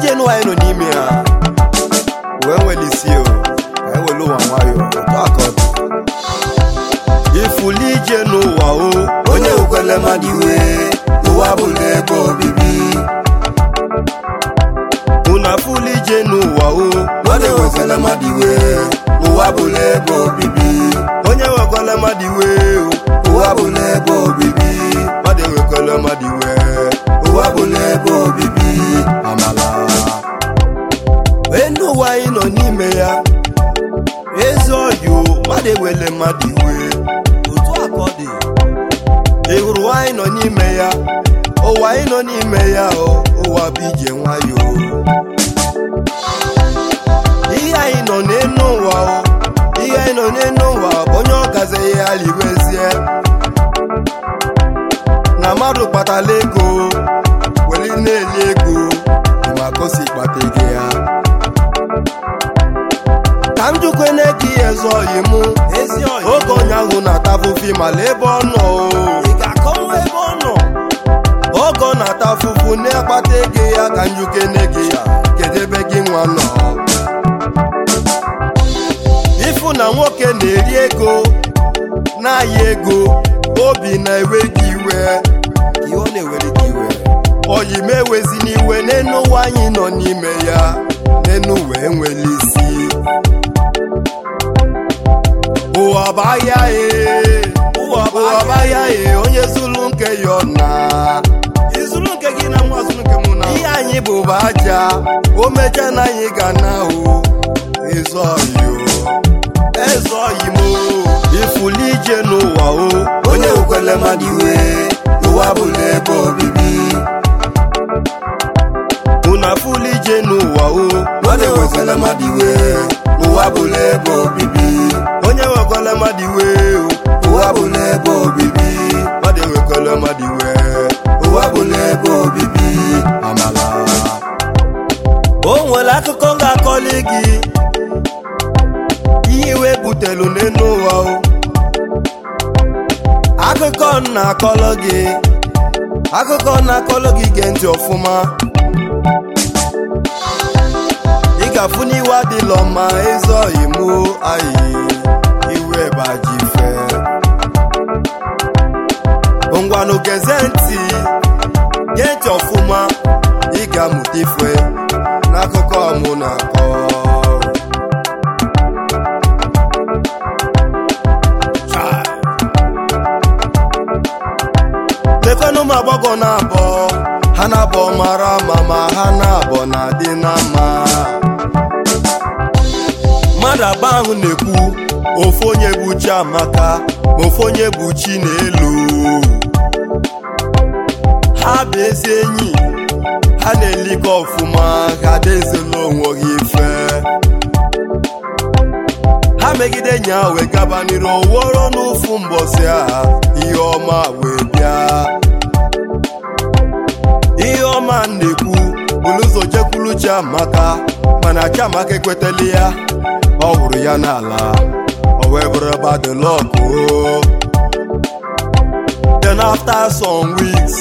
ije nụ anyị nọ n'ime ya wee nwere isi o wee were ụwa nwayọ otu aka ọ dị ifuli ije n'ụwa o onye ukwele mmadụ iwe ụwa bụla ebe obibi una fuli ije n'ụwa o onye wekwele mmadụ iwe ụwa bụla ebe obibi onye wekwala mmadụ iwe o ụwa bụla ebe obibi mmadụ ewekwala mmadụ iwe ụwa bụla ebe obibi amala enu ụwa anyị nọ n'ime ya ezi ọyụ mmadụ ewele mmadụ iwe otu aka ọ dị ị hụrụ ụwa anyị nọ n'ime ya ụwa anyị nọ n'ime ya o ụwa bụ ije nwayọ ihe anyị nọ n'enu ụwa o ihe anyị nọ n'enu ụwa bụ onye ọ gazighị ya liwezie na mmadụ kpatala ego weli na-eli ego maka o si kpata ego ya ka m jukwene ka ihe ezi oyi mụ ezi oge onye ahụ na-ata afụfụ mala ebe ọ nọ o. ị ga-akọnwa ebe ọ nọ oge ọ na-ata afụfụ na-akpata ego ya ka njukene gị kedu ebe gị nwa nọ ịfụ na nwoke na-eri ego na-aya ego obi na-ewe gị iwe iwe ọ na-ewere gị iwe oyi m ewezi n'iwe n'enu ụwa anyị nọ n'ime ya n'enu ụwa enwela isi ụwa bụ ahịa e ụwa bụ ụwa bụ ahịa e onye zulu nke ya ọ na izuru nke gị na nwa zuru nke mụ na ihe anyị bụ bụ aja o mecha na anyị ga na o eze oyi o eze oyi m o ifuli ije n'ụwa o onye ukwele mmadụ iwe ụwa bụla ebe obibi una fuli ije n'ụwa o onye wekwele mmadụ iwe ụwa bụla ebe obibi onye nwekwala mmadụ iwe o ụwa bụla ebe obibi mmadụ enwekwala mmadụ iwe ụwa bụla ebe obibi amala o nwere akụkọ m ga-akọli gị ihe iwe butelu n'elu ụwa o akụkọ m na-akọlọ gị akụkọ m na-akọlọ gị gee ntị ọfụma ị ga-afụ n'iwe adịlọ mma eze oyi mụ ayi iwe baji fe ngwanụ geze ntị gee ntị ọfụma ị ga-amụta ife n'akụkọ mụ na-akọ Chai. lekwanụ ụmụ agbọghọ na-abọ ha na-abọ mara mma ma ha na-abọ na-adị na mma mmadụ abụọ ahụ na-ekwu ofu onye bụ Chiamaka ma ofu onye bụ Chinelo ha bụ ezi enyi ha na-elikọ ọfụma ha dezela onwe ha ife ha megide nya wee gaba n'iru oworo n'ụfụ mbọsị a ihe ọma wee bịa ihe ọma m na-ekwu bụrụ ụzọ jekwuru Chiamaka mana Chiamaka ekwetela ya ọ hụrụ ya n'ala o wee bụrụ badlọkụ then after some weeks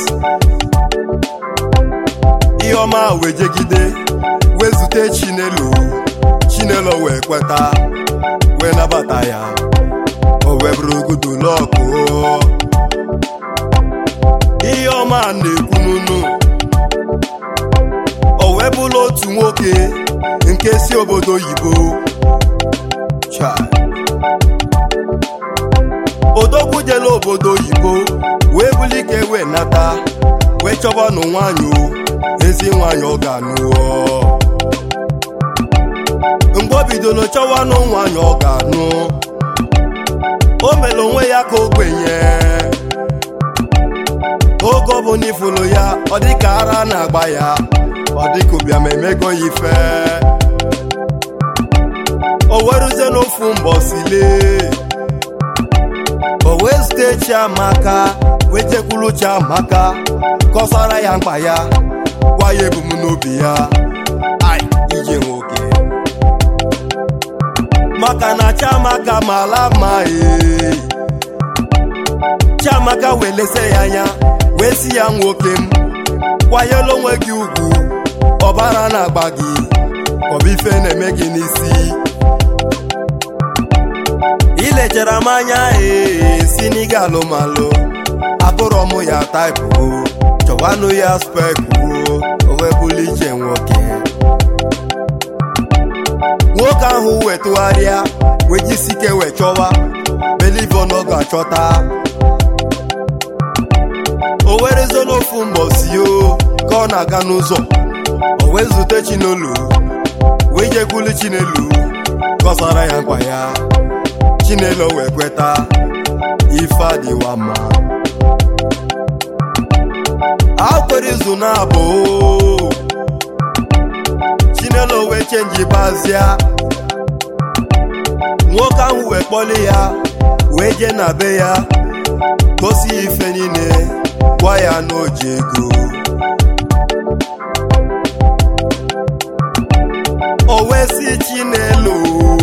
ihe ọma wee jegide wee zute Chinelo Chinelo wee kweta wee nabata ya o wee bụrụ gudulọkụ ihe ọma na-ekwu n'unu o wee bụrụ otu nwoke nke si obodo oyibo Chai. odogwu jela obodo oyibo wee bulike wee nata wee chọbanụ nwanyị o ezi nwanyị ọ ga-anụ mgbe o bidoro chọwanụ nwanyị ọ ga-anụ o mere onwe ya ka ogbenye oge ọ bụ n'ifulu ya ọ dịka ara na-agba ya ọ dịka ụbịam emego ya ife o weruzie n'ofu mbọsi lee o wee zute Chiamaka wee jekwuru Chiamaka kọsara ya mkpa ya gwa ya ebumnobi ya ai ije nwoke maka na Chiamaka mara mma ee Chiamaka wee lese ya anya wee si ya nwoke m kwanyela onwe gị ugwu ọbara na-agba gị ọbụ ife na-eme gị n'isi ilechara m anya ee si n'ịga alụmalụ abụrọ m ya taipụ chọwanụ ya spekụ o wee bụlụ iche nwoke nwoke ahụ wetụgharịa wee jisike wee chọwa belivo na ọ ga-achọta o werezo n'ofu mbọsi o ka ọ na-aga n'ụzọ o wee zute chinelo wee jekwulu chinelo gọzara ya nkwa ya chinelo wee kweta ife adịwa mma akwere izu na-abụ chinelo wee chenji bazia nwoke ahụ wee kpọli ya wee jee na be ya gosi ya ife niile gwa ya na oji ego o wee si chinelo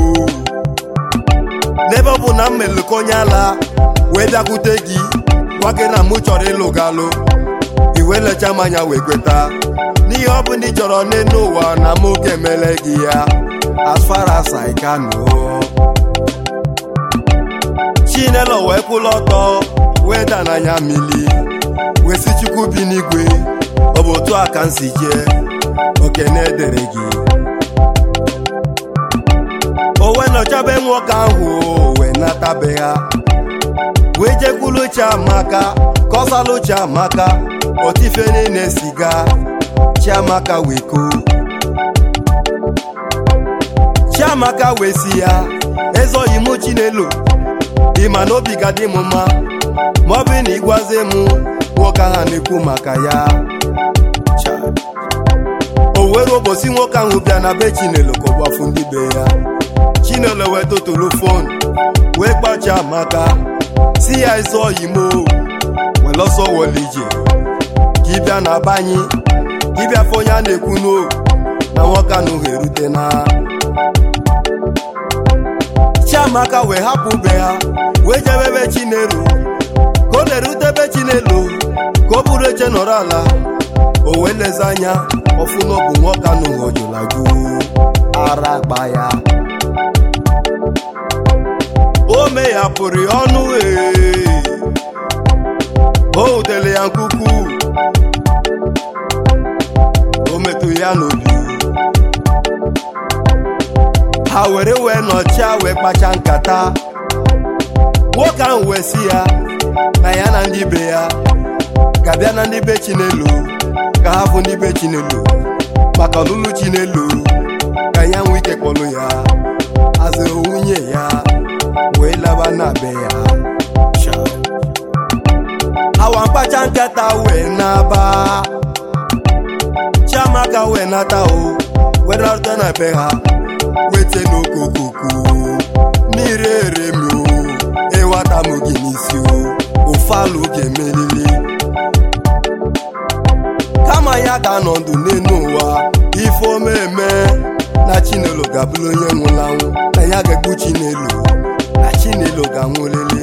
n'ebe ọ bụ na m melụka onye ala wee bịakwute gị gwa gị na mụ chọrọ ịlụ gị alụ iwe lecha m anya wee kweta n'ihe ọ bụ na ị chọrọ n'elu ụwa na mụ ga-emele gị ya as far as I can know. chinelo wee kwụla ọtọ wee da n'anya mmili wee si chukwu bi n'igwe ọ bụ otu a ka m si jee okene edere gị o wee nọchabe nwoke ahụ wee natabe ha wee jekwulu chiamaka kọsalụ chiamaka otife niile siga chiamaka wee koo chiamaka wee si ya ezoghị mụ chinelo ịma na obi ga dị m mma ma ọ bụ na ịgwazie m nwoke ahụ na-ekwu maka ya Cha. o were ụbọchị nwoke ahụ bịa na be chinelo ka ọ gbafu ndị be ya chinelo wee totulu fon wee kpacha amaka si ya eze oyimo were ọsọ wọle ije ka ịbịa na banyị ka ịbịa fọ onye a na-ekwu n'o na nwoke ahụ ga-erute na chiamaka wee hapụ be ha wee jebe ebe chinelo ka ọ na-erute ebe chinelo ka ọ bụrụ eche nọrọ ala o wee leze anya ọfụ na ọ bụ nwoke anụ hojulago ara gba ya o meghapụrụ ya ọnụ ee o wutere ya nkuku o metụ ya n'obi ha were wee nọchia wee kpacha nkata nwoke ahụ wee si ya na ya na ndị be ya ga-abịa na ndị be chinelo ka ha bụ ndị be chinelo maka ọlụlụ chinelo ka ya nwee ike kpọlụ ya azụ nwunye ya wee laba na be ya awa mkpacha nkata wee naba chiamaka wee nata o wee narụta na be ha wete n'okokoko mmiri eremi o ịwata m gị n'isi o ụfalụ ga-emelili kama ya ga-anọ ndụ n'elu ụwa ife omeme na chinelo ga-abụrụ onye nwụrụ anwụ na ya ga-egbu chinelo na chinelo ga-anwụlili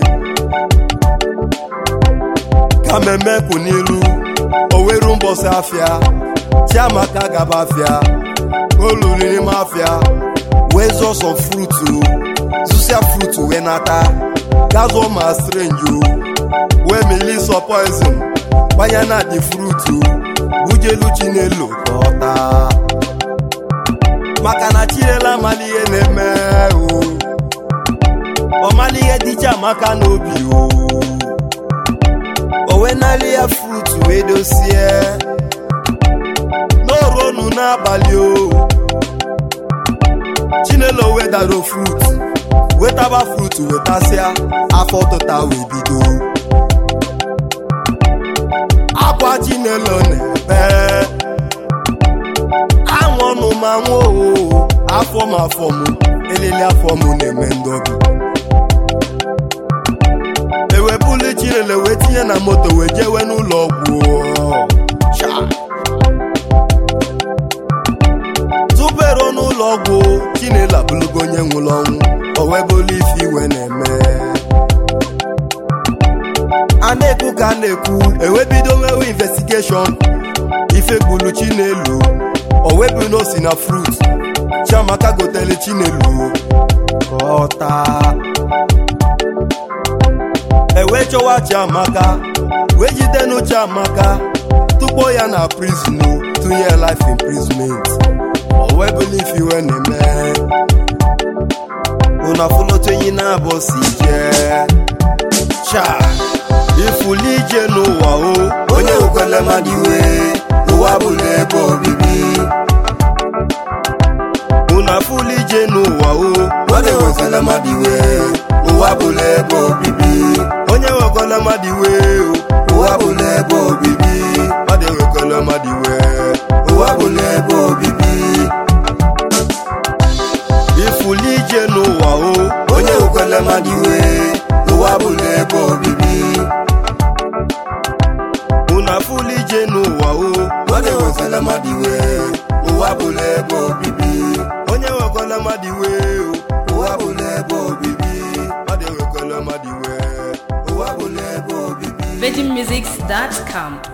ka mmemme kwụ n'ilu o weru mbọsị afịa chiamaka gaba afịa olulu n'ime afịa wee zọsọ frutu zụsịa frutu wee nata gazụọ ma strenji wee mili sọ poizin gbanye na dị frutu bujelu chinelo ka ọ taa maka na chinelo amala ihe na-eme o ọmala ihe dịcha amaka n'obi o o wee nali ya frutu wee dosie n'oruonu n'abalị o chinelo wedaro frut wetaba frut wetasịa afọ tụta wee bido akwa chinelo na-ebe anwụnụ ma nwoo afọ m afọ m elele afọ m na-eme ndobi ewepụli chinelo wee tinye na moto wee jewe n'ụlọ ọgwụ Cha. tupu eruo n'ụlọ ọgwụ chinelo abụlụgo onye nwụrụ ọnwụ o wee bụrụ ife iwe na-eme a na-ekwu ka a na-ekwu ewebido mewe investigeshọn ife gburu chinelo o wee elu na osi na frut chiamaka gotele chinelu ka ọ taa ewee chọwa chiamaka wee jidenu chiamaka tukpo ya na prison tụnye life imprisonment o wee believe iwe na-eme unu afụlotu enyi na-abụ si jee cha ifuli ije n'ụwa o onye wekwele mmadụ iwe ụwa bụla ebe obibi unu afụli ije n'ụwa o onye wekwele mmadụ iwe ụwa bụla ebe obibi onye nwekwala mmadụ iwe o ụwa bụla ebe obibi mmadụ enwekwala mmadụ iwe ụwa bụla ebe obibi ifuli ije n'ụwa o onye wekwele mmadụ iwe ụwa bụla ebe obibi unu afụli ije n'ụwa o onye wekwele mmadụ iwe ụwa bụla ebe obibi onye nwekwala mmadụ iwe o ụwa bụla ebe obibi mmadụ enwekwala mmadụ iwe ụwa bụla ebe obibi VeggieMusics.com.